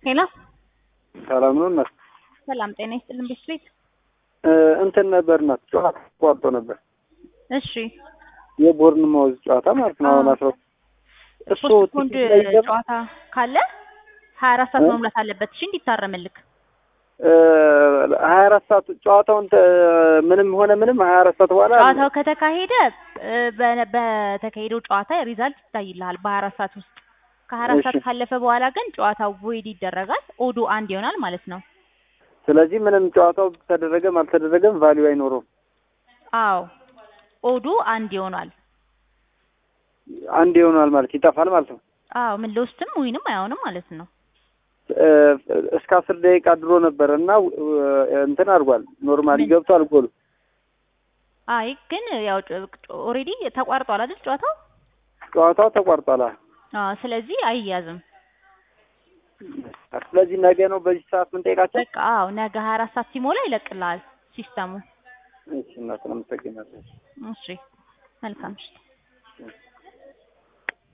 ሄሎ ሰላም ነው እናት? ሰላም ጤና ይስጥልን ቤት ቤት እንትን ነበር እናት ጨዋታ ተቋርጦ ነበር። እሺ የቦርን ማውዝ ጨዋታ ማለት ነው። አሁን አስራ እሱ ፖስትፖንድ ቲኬት ላይ ይገባ ጨዋታ ካለ ሀያ አራት ሰዓት መሙላት አለበት። እሺ እንዲታረምልክ ሀያ አራት ሰዓት ጨዋታውን ተ- ምንም ሆነ ምንም ሀያ አራት ሰዓት በኋላ ጨዋታው ከተካሄደ እ፣ በ- በተካሄደው ጨዋታ ሪዛልት ይታይልሃል በሀያ አራት ሰዓት ውስጥ። ከሀያ አራት ሰዓት እሺ። ካለፈ በኋላ ግን ጨዋታው ቮይድ ይደረጋል። ኦዱ አንድ ይሆናል ማለት ነው። ስለዚህ ምንም ጨዋታው ተደረገም አልተደረገም ቫሊዩ አይኖረውም። አዎ ኦዱ አንድ ይሆናል። አንድ ይሆናል ማለት ይጠፋል ማለት ነው። አዎ ምን ለውስጥም ወይንም አይሆንም ማለት ነው። እ፣ እስከ አስር ደቂቃ ድሮ ነበር እና እ፣ እንትን አድርጓል ኖርማሊ ምን? ገብቷል ጎሉ። አይ ግን ያው ኦልሬዲ ተቋርጧል አይደል ጨዋታው? ጨዋታው ተቋርጧል። አዎ። አዎ ስለዚህ አይያዝም። ስለዚህ ነገ ነው በዚህ ሰዓት ምን ጠይቃቸው? በቃ አዎ ነገ ሀያ አራት ሰዓት ሲሞላ ይለቅልሃል ሲስተሙ። እሺ እናት አመሰግናለሁ። እሺ መልካም እሺ